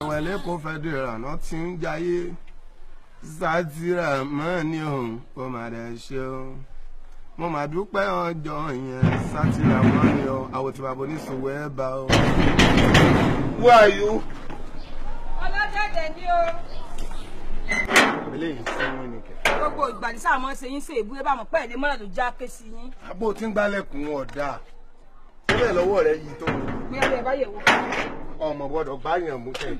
àwọn ẹlẹ́kọ̀ọ́ fẹ́dẹ̀rà náà ti ń jayé sátìrà mọ́ ni òun kò má dẹ̀ ṣe o mo mà dúpẹ́ ọjọ́ yẹn sátìrà mọ́ ni o àwòtí-bàbá oníṣòwò ẹ̀ bá o. Who are you? ọlọ́dẹ̀dẹ̀ ni o. eléyìí sẹ́wọ̀n nìkẹ́. gbogbo ìgbà ní sáà mọ́ ṣe yín ṣe ìbúrẹ́ bá mọ̀ pẹ́ ẹ̀dẹ́ mọ́nà tó já ké sí yín. àbò tí ń gbálẹ̀kùn ọ̀dà síbẹ̀ lọ́wọ́ rẹ̀ yìí tó bí ẹ bẹ́ẹ̀ bá yẹ̀ wò. ọmọ gbọ́dọ̀ gbáyàn mú kẹ́.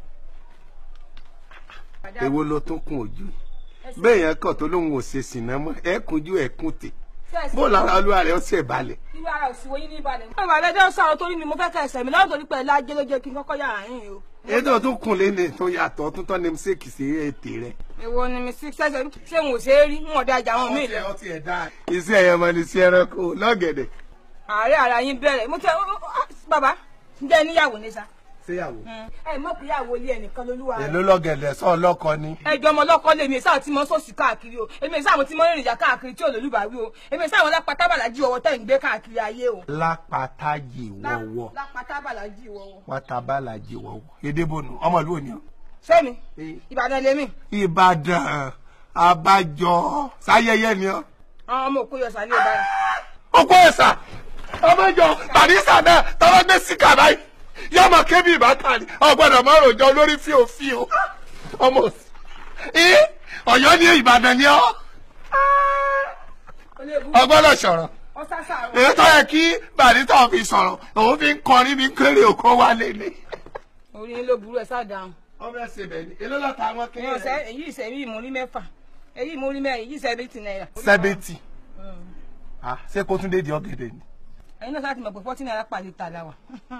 èwo ló tún kún ojú bẹ́ẹ̀ yẹn kàn tó lóun ò ṣe sìnà mọ́ ẹ kunjú ẹ kún tè bó lára olúwa rẹ̀ ó ṣe balẹ̀. irú ara òsìwò yín ní ìbàdàn. mo bàbá ẹjọ́ sọ̀rọ̀ torí mi mo fẹ́ kẹ́ ẹsẹ̀ mi lọ́wọ́ torí pé ẹ lájẹ́ ló jẹ́ kí n kọ́kọ́ yà àárín o. ètò tó kùn léde tó yàtọ̀ tó tọ́ ni mistake sí ètè rẹ̀. èwo ni mi sí sẹ́sẹ̀ ṣé n ò ṣe é rí n ò dájà wọn mí lọ. iṣẹ́ ẹ̀yẹ mọ ni sí ẹranko lọ́gẹ̀dẹ̀. ààrẹ ara yín bẹ̀rẹ̀ mo tẹ bàbá ǹjẹ́ níyàwó ní sa. ṣéyàwó. ẹ mọ̀ pé ìyàwó ilé ẹnìkan lolúwa rẹ̀. èló lọ́gẹ̀dẹ̀ sọ ọlọ́kọ ni. ẹjọ́ ọmọ ọlọ́kọ lèmi sáà tí mo sọ̀sì káàkiri o èmi sáà mo ti mọ ìrìnjà káàkiri tí olólùbáwí o èmi sáà wọn lápá tábàlájì ọwọ́ tẹ̀ ń gbé káàkiri ayé o. lápátájì wọ̀wọ̀ lápá tábàlájì ọwọ́. pátábàlájì wọ̀wọ̀ èdèbònú ọmọ ìlú òní. sẹ́mi ìbàdàn lèmi. ìbàdàn abájọ sáyẹyẹ ni ọ. àwọn ọmọ òkú yọ sàlẹ̀ ìbàdàn. òkú ẹ̀sà ọmọjọ barista náà tọ́wọ́ gbé síkà báyìí yóò máa ké bí ìbátan ni ọgbọ́dọ̀ máa rojọ́ lórí fíofío ọmọ òsì. ọ̀yọ́ ní ìbàdàn ni ọ ọgbọ́dọ̀ sọ̀rọ̀ èyí tó yẹ kí barista fi sọ̀rọ̀ òun fi ń kọrin bí kéré òkú wálé ni. orí yín ló burú ẹ sáà dáhùn. ọmọ ẹsẹ bẹ́ẹ̀ ni èló lọta àwọn kéré èyí ọ̀sẹ̀ èyí ìṣẹ̀rí ìmúrí mẹ́fà èyí ìmúrí mẹ́rin èyí sẹ́bẹ̀tì náírà. sẹ́bẹ̀tì ṣé kó tún dé di ọ̀gẹ̀dẹ̀ ni. ẹ̀yin náà sáà ti mọ̀ pé fọ́tí náírà pàdé tà láwà.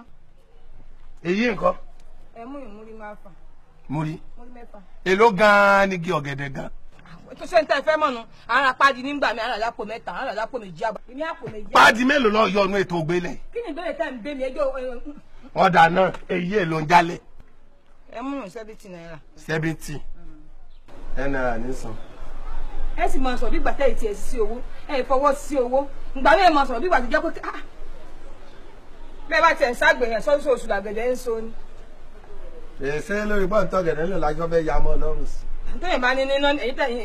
èyí nǹkan. ẹ mú ìmúrí mẹ́fà. múrí múrí mẹ́fà. èló gan-an ni igi ọ̀gẹ̀dẹ̀ gan. tó ṣe ń tẹ́ fẹ́ mọ̀nù àwọn apádi nígbà mi àwọn àlápò mẹ́ta àwọn àlápò méjì àbọ̀ èmi àpò méjì. páàdì mélòó lọ yọ ọnu ètò ògbélẹ̀. kí ni ìbéèrè tẹ́ ń bẹ́ mi ẹjọ́ ọ̀dà náà èyí èlò ń jálẹ̀. ẹ mú ìrìn sẹ́bẹ̀tì náírà. sẹ́bẹ̀tì. ẹ náírà ní san. ẹ sì máa sọ bí gbàtẹ́ ìtì ẹ̀ sí owó ẹ fọwọ́ sí owó ìgbà mi ẹ máa sọ bí gbàtẹ́ jẹ́ pé ah bẹ́ẹ̀ bá tiẹ̀ ń ságbèyàn sọ́sọ́ oṣù làgẹ̀dẹ̀ ń so ni. èsè lórí bọ́ǹtọ̀ ọ̀gẹ̀dẹ̀ ló lájọ́ fẹ́ ya mọ́ ọlọ́run sí. tóyìn bá ní níná èyí tẹ̀yìn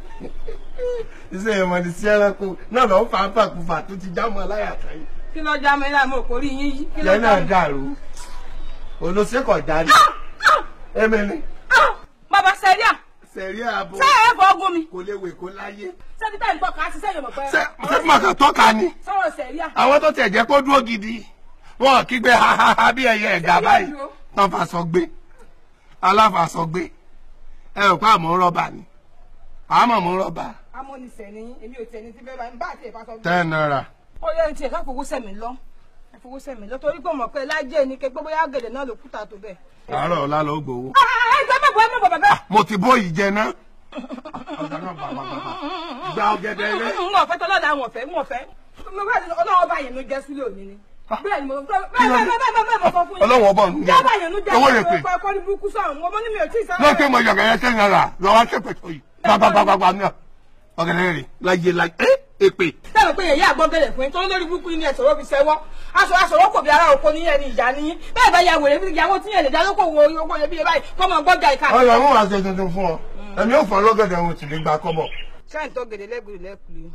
iṣẹ́ ìmọ̀ ní sí ẹranko náà lọ́ọ́ fà á fàkùfà tó ti já mọ́ láyà tán. kí ló já mi láàmú òkórí yín yí. kí ló yẹn já náà mi. dàrú olóṣèkọ̀ jáde. emele bàbá sẹ́ríà sẹ̀rí ààbò ṣé ẹ fọ́ ogún mi kò léwe kó láyé. sẹ́ni tẹ̀ ń tọ́ka á ti sẹ́yìn mọ̀ pé ṣé ṣé fún ọkàn tọ́ka ni sọ̀rọ̀ sẹ́ríà. àwọn tó tẹ̀ jẹ́ kó dúró gidi wọn kígbe hahaha bí ẹyẹ ẹ̀gà báyìí tán fàṣọ gbé aláfàṣọ gbé ẹ rò pé àmọ́ rọ́bà ni àmọ́ mú rọ́bà amónisẹ̀ ni èmi ò tẹ̀ ní ti bẹ́ẹ̀ bá ń bá àti ìfàsọ gbé. ten naira. ó yẹ ní tiẹ̀ ká fowó sẹ̀mí lọ ẹ fowó sẹ̀mí lọ torí pé mọ̀ pé lájẹ́ ni kẹgbẹ́ bóyá gèdè náà ló kúta tó bẹ́ẹ̀. àárọ̀ ọ̀la ló gbowó. ẹ gbẹ́ mọ̀ bọ́ ẹ mọ̀ bọ̀ bẹ́ẹ̀. mo ti bó yìí jẹ ná. ọ̀gá náà bàbá bàbá gba ọ̀gẹ̀dẹ̀ ilé. n ò fẹ́ tọ́lọ́dà àwọn ọ̀fẹ́ n ò fẹ́ mo bá ọlọ́wọ́ bá yẹn ló jẹ́ sílẹ̀ òní ni. bẹ́ẹ̀ ni mo bẹ́ẹ̀ bẹ́ẹ̀ bẹ́ẹ̀ bẹ́ẹ̀ bẹ́ẹ̀ mo sọ fún yín. ọlọ́wọ́ bọ̀ ń jábà yẹn ló jẹ́ owó lè pè. sílẹ̀ ọkọ̀ ní burúkú sọ̀rọ̀ mo ní mi ò tí ì sọ. lọ́kẹ́ mọ yọ̀gẹ̀dẹ̀ ten naira lọ́wọ́ ṣẹ̀pẹ̀ tó yìí gbàgbàgbàgbà náà ọ̀gẹ̀dẹ̀ rẹ̀ láyé láyé ẹ́ èpè. tẹ́lẹ̀ pé yẹ̀yẹ́ àgbọ̀gẹ̀lẹ̀ fún yín tó ń lórí burúkú ní ẹ̀sọ̀rọ̀ fi ṣẹ́wọ́ aṣọ aṣọ̀rọ̀ kò bí ara òkò ní ẹni ìjà níyí bẹ́ẹ̀ bá ya wèrè fún ìyàwó tí yẹn lè dá lóko wo owó yẹn bí ẹ báyìí kọ́ mọ gbọ́jà ìka. ọyọ mú wàá ṣe tuntun fún ọ ẹ̀mí ò fọ lọ́gẹ̀dẹ̀ ohun tì ní gba kọ́bọ̀. sẹ́yìn tó gèdè lẹ́gbẹ̀rẹ̀ lẹ́kùlé.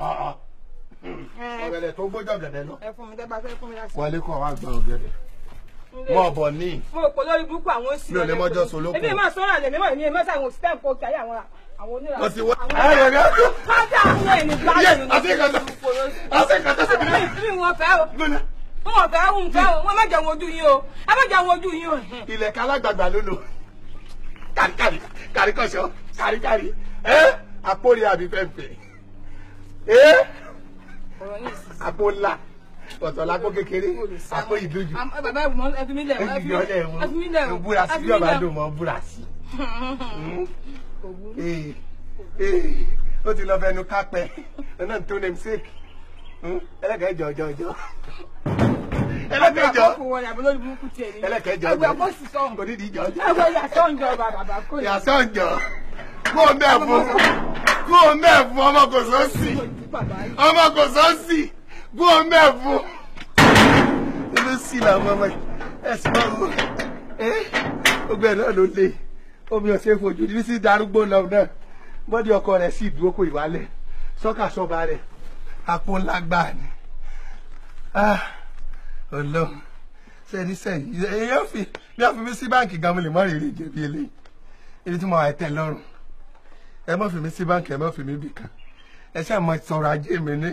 ọ̀gẹ̀dẹ̀ tó gbọ́jọ̀ ọ̀gẹ̀dẹ̀ lọ. ẹ fún mi tẹ́ bá fẹ́ fún mi láti. wọlé kọ́ wa gba ọ̀gẹ̀dẹ̀ mọ́ ọ̀bọ̀ ní. mo rò pé lórí burúkú àwọn òsì. Mi ò lè mọ́jọ́ solóko. èmi máa sọ́ra lè mímọ́ èmi máa sáwọn òsì tẹ́ǹkọ́ kí ayé àwọn àwọn onírà. wọ́n ti wá. àwọn ẹ ẹ ẹ kájà àwọn ẹni gbáyé Yes, ni. àti ìkàtà àti ìkàtà sí mi. mi wọn fẹ́ o gbọ́dọ̀ wọn fẹ́ o fẹ́ o wọn má jẹun ojú yín o ẹ má jẹun ojú yín o. ilẹ̀ kálágbàgbà ló lò kàríkàrí kàríkọ̀ṣọ́ kàríkàrí ẹ àpòrí àbí fẹ́ǹfẹ́ ẹ ọ̀rọ̀ yìí sì àpò ńlá ọ̀tọ̀ lápò kékeré àpò ìdójú Am- ẹ bàbá ìwọ̀n ẹ fi mí lẹ̀ o, ẹ fi mí ìyọlẹ̀ ẹ fi mí lẹ̀ o mo búra ẹ sí fi bí mí ọba lẹ̀ o. dùn mọ́ búra sí. Kò burú. Ee, ee, ó ti lọ fẹnu kápẹ́ ọ̀nà tó name sake ẹlẹ́kẹ̀ẹ́ jọ jọ jọ ẹlẹ́kẹ̀ẹ́ jọ Àkókò wọn ni àbúrò burúkú tiẹ̀ ni. ẹlẹ́kẹ̀ẹ́ jọ Ẹgbẹ́ ọkọ̀ sì sọ̀hún. kò nídìí jọ jọ. Ẹgbẹ́ yàtọ̀ ń jọba bàbá kò ní. yàtọ̀ jọ kó o bẹ́ẹ̀ fún kó o bẹ́ẹ̀ fún ọmọ kò sọ́ọ̀sì Bàbá yìí. ọmọ kò sọ́ọ̀sì kó o bẹ́ẹ̀ fún. ebi sí làwọn ọmọ yìí ẹ sì máa wọ ẹ gbogbo ẹ̀ náà ló lé omi ọ̀sẹ̀ fojú ní sí darúgbó lọ náà bọ́dí ọkọ rẹ̀ sì dúró kó ìwálẹ̀ sọ́kà sọ́ba rẹ̀ àpò ńlá gbà ní. ọlọ́run sẹ́ni sẹ́yìn èèyàn fi bí wọ́n fi mí sí báǹkì gan mo lè mọ́ rèrè jẹ̀bi eléyìí èyí tí mo wà tẹ̀ lọ́rùn ẹ má fi mí sí báǹkì ẹ má fi mí bì kan ẹ ṣáà mọ sọ̀rọ̀ ajé mi ní.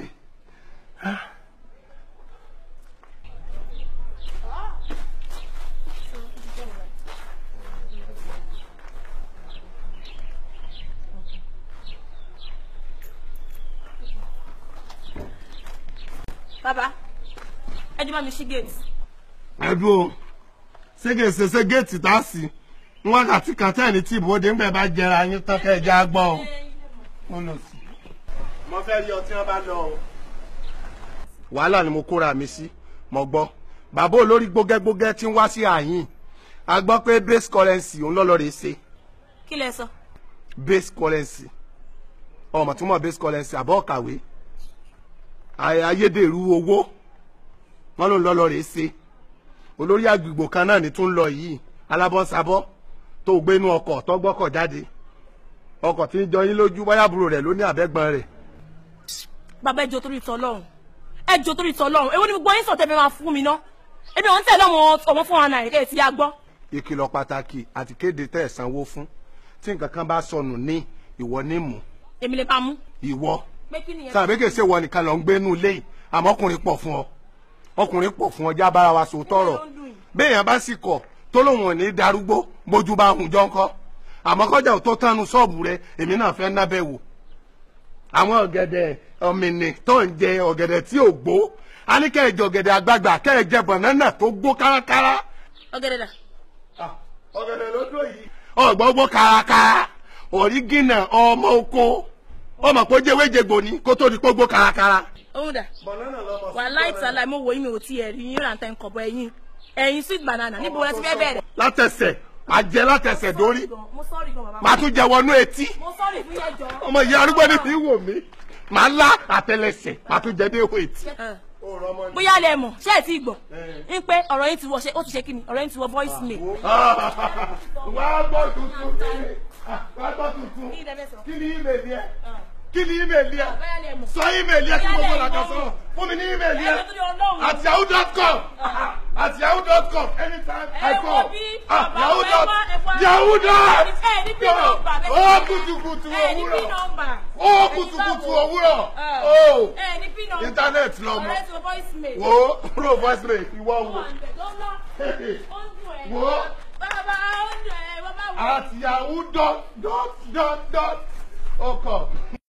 bàbá ẹ jẹ́ bá mi ṣí gate. ẹ̀dùn o ṣége ṣẹṣẹ géètì tá a sì ń wákàtí kan tẹ́ẹ̀ni tí ìbòde ń bẹ̀ bá jẹra yín tán kẹ́ ẹ já gbọ́ o. mo lọ sí. mo fẹ́ rí ọtí wọn bá lọ o. wàhálà ni mo kóra mi sí mo gbọ́ bàbá olórí gbógẹ́gbógẹ́ tí ń wá sí àyín a gbọ́ pé base currency òun lọ́lọ́ rè ṣe kí lẹ sọ. base currency ọmọ tí mo base currency àbọ̀ kàwé ayédèrú owó wọn ló ń lọ́lọ́ rè ṣe olórí àgbègbè kan náà ní tún lọ yìí alábọ́nsabọ́ tó gbénú ọkọ̀ tó gbọ́kọ̀ jáde ọkọ̀ tí ń jọ yín lójú báyàbúrò rẹ̀ ló ní àbẹ́gbọ́n rẹ̀ bàbá ẹjọ torí tọ lọ́rùn ẹjọ torí tọ lọ́rùn èwo ni gbogbo yín sọtẹ fẹ́ máa fún mi ná ebi wọn tẹ̀lé ọmọ ọmọ fún wa náà kẹ ti yá gbọ́. ìkìlọ̀ pàtàkì àti kéde tẹ́ ẹ̀ sanwó fún tí nǹkan kan bá sọnù ní ìwọ ní mú èmi lè bá mú. ìwọ pé kí nìyẹn. sàbẹ̀ kèsè wọ nìkan lọ ń gbénú ilé yìí àmọ́ ọkùnrin pọ̀ fún ọ ọkùnrin pọ̀ fún ọ já bára wa sòótọ́ rọ̀ béèyàn bá sì kọ̀ tó lóun ò ní darúgbó bójú bá hùn jọ ńkọ́ àmọ́ kọjá ò tó tánu ṣọ́ọ̀bù rẹ èmi náà fẹ́ nábẹ́ wò àwọn ọ̀gẹ̀dẹ̀ ọ̀mìnì tó ń jẹ ọ̀gẹ̀dẹ̀ tí ò gbó a ní kẹ́ ẹ jẹ ọ̀gẹ̀dẹ̀ àgbagbà kẹ́ ẹ jẹ bànánà tó gbó kárakára. ọ̀gẹ̀dẹ̀ dà. ọ̀gẹ̀dẹ̀ ló dó yìí. ọ̀gbọ́gbọ́ kárakára ọ̀rígìnà ọmọ oko ọmọ kó jẹ́wéjẹgbò ní kó tó di kó gbó kárakára. òun dà bànánà lọmọ wà láìta láì mo wò yín mi ò tiẹ̀ rí yín rántá nǹkan bọ ẹ̀yìn ẹ̀yìn sweet banana níbo wọn ti fẹ́ bẹ̀rẹ̀. látẹsẹ̀ àjẹ látẹsẹ̀ dórí mo sọ́ọ̀rì gan bàbá. màá tún jẹ wọnú etí mo sọ́ọ̀rì fún yẹn jọ. ọmọ ìyá arúgbó ni fi wò mí màá lá àtẹlẹsẹ̀ màá tún jẹ dé ihò etí. bóyá lẹ mọ̀ ṣé ẹ ti gbọ́ ń pé ọ̀rọ̀ yín ti wọ ṣe ó ti ṣe kí ni ọ̀rọ̀ yín ti wọ voice mail. wàá gbọ́ tuntun wàá gbọ́ tuntun Kí ni ẹ fẹ́ sọ? kí ni ímeèlì ẹ kí ni ímeèlì ẹ bóyá lẹ mọ̀. sọ ímeèlì ẹ kí Bóyá gbogbo lẹ làkà mọ̀. sọ̀rọ̀ fún mi ní ímeèlì Ẹ ẹ lọ torí Ọlọ́run. at yahoo dot com at yahoo dot com anytime Ẹ I wo call bí ah bàbá yahoo ẹ dot wá- ẹ wá- yahoo dot ẹ ní pin number, bẹ́ẹ̀ ó ni. kùtùkùtù ẹ ní òwúrọ̀ pin number. ó kùtùkùtù òwúrọ̀ ó ẹ ní pin number. Internet lọ mọ. ọ̀rẹ́ ti wọ voice mail. wo pro voice mail ìwọ wo Ó ń dùn ẹ̀. Wo. bàbá ó ń dùn ẹ̀ bàbá wò. at yahoo dot dot dot dot ó kọ.